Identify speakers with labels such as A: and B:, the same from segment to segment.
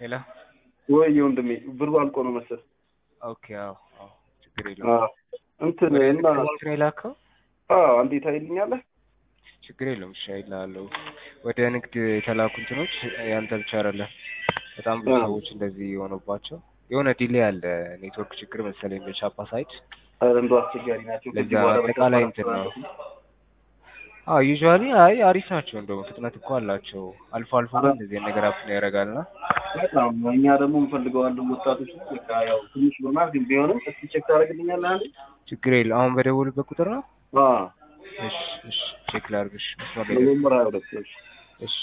A: ሄሎ
B: ወይ ወንድሜ ብሩ አልቆ ነው መሰል።
A: ኦኬ አዎ አዎ ችግር የለውም
B: አዎ እንትን
A: ወደ
B: እና
A: ንግድ ባንክ ነው የላከው
B: አዎ እንዴት አይልኛለህ?
A: ችግር የለውም እሺ አይልሃለሁ ወደ ንግድ የተላኩ እንትኖች ያንተ ብቻ አይደለም በጣም ብዙ
B: አዎ።
A: ሰዎች እንደዚህ የሆነባቸው የሆነ ዲሌይ አለ ኔትወርክ ችግር መሰለኝ በቻፓ ሳይድ
B: ኧረ እንደው አስቸጋሪ ናቸው። ከዚህ
A: ለዛ
B: በኋላ
A: አጠቃላይ
B: በቻፓ
A: እንትን ነው አዎ ዩዥዋሊ አይ አሪፍ ናቸው እንደውም ፍጥነት እኮ አላቸው አልፎ አልፎ ግን እንደዚህ አይነት ነገር አፕን ያደርጋልና
B: በጣም እኛ ደግሞ እንፈልገዋለን ወጣቶች ነው። በቃ ያው ትንሽ ብርናል ግን ቢሆንም እስኪ ቼክ ታደርግልኛለህ አንዴ?
A: ችግር የለው አሁን በደወሉበት ቁጥር ነው
B: አዎ
A: እሺ እሺ ቼክ ላድርግሽ መስመር ላይ
B: ኖቬምበር ሀያ ሁለት እሺ
A: እሺ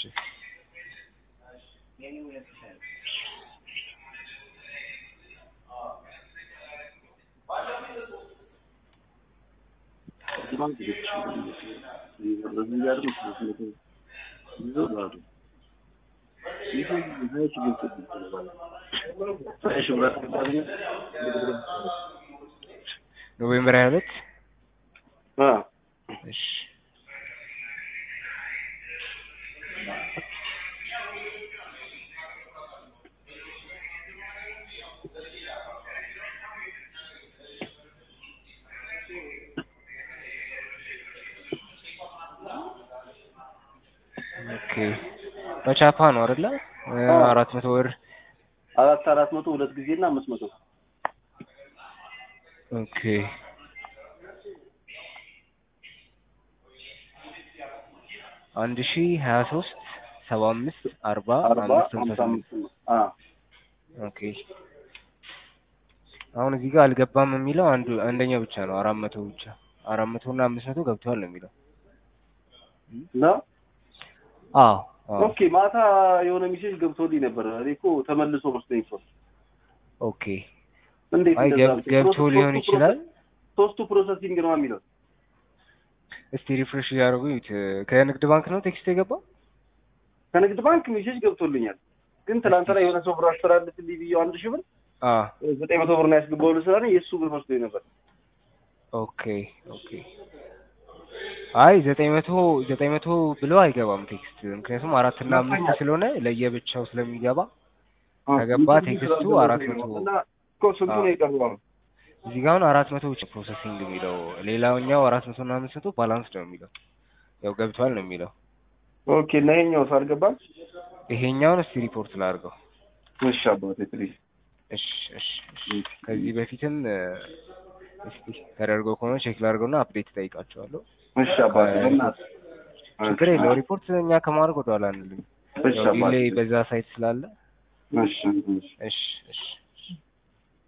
A: ኖቬምበር ሀያ ሁለት እሺ ኦኬ በቻፓ ነው አይደለ እ
B: አዎ።
A: አራት መቶ ብር
B: አራት አራት መቶ ሁለት ጊዜ እና አምስት መቶ
A: ኦኬ አንድ ሺ ሀያ ሶስት ሰባ አምስት አርባ
B: አርባ
A: አምስት ሀምሳ
B: ሀምሳ
A: ስምንት
B: አምስት ነው። አዎ
A: ኦኬ አሁን እዚህ ጋር አልገባም የሚለው አንዱ አንደኛው ብቻ ነው አራት መቶ ብቻ አራት መቶ እና አምስት መቶ ገብተዋል ነው የሚለው
B: ነው
A: አዎ አዎ
B: ኦኬ ማታ የሆነ ሜሴጅ ገብቶልኝ ነበር። እኔ እኮ ተመልሶ መስሎኝ ሰው
A: ኦኬ
B: እንዴት
A: አይ
B: እንደዛ
A: ገብ-
B: አልኩኝ?
A: ገብቶ
B: ሶስቱ
A: ሊሆን
B: ፕሮሰስ-
A: ይችላል
B: ሶስቱ ፕሮሰሲንግ ነው የሚለው
A: እስቲ ሪፍሬሽ እያደረጉ ይዩት ከንግድ ባንክ ነው ቴክስት የገባው
B: ከንግድ ባንክ ሜሴጅ ገብቶልኛል። ግን ትናንትና የሆነ ሰው ብር አስተላልፍልኝ ብዬው አንድ ሺህ ብር
A: አ
B: ዘጠኝ መቶ ብር ነው ያስገባው ስላለኝ የእሱ ብር መስሎኝ ነበር።
A: ኦኬ ኦኬ አይ ዘጠኝ መቶ ዘጠኝ መቶ ብሎ አይገባም ቴክስት ምክንያቱም አራት እና አምስት ስለሆነ ለየብቻው ስለሚገባ ከገባ ቴክስቱ አራት መቶ
B: እና እኮ ስንቱ ነው የቀረው? አሁን?
A: እዚህ ጋር አሁን አራት መቶ ብቻ ፕሮሰሲንግ የሚለው ሌላኛው አራት መቶ እና አምስት መቶ ባላንስ ነው የሚለው ያው ገብቷል ነው የሚለው
B: ኦኬ እና ይሄኛውስ አልገባም?
A: ይሄኛውን እስቲ ሪፖርት ላድርገው
B: እሺ አባቴ ፕሊዝ።
A: እሺ እሺ እሺ ከዚህ በፊትም እ፣ እስቲ ተደርጎ ከሆነ ቼክ ላድርገውና አፕዴት እጠይቃቸዋለሁ
B: እሺ አባቴ በእናትህ
A: ችግር የለው ሪፖርት እኛ ከማድረግ ወደኋላ አንልም
B: እሺ
A: ያው
B: አባቴ
A: ዲሌይ በዛ ሳይት ስላለ
B: እሺ እሺ
A: እሺ እሺ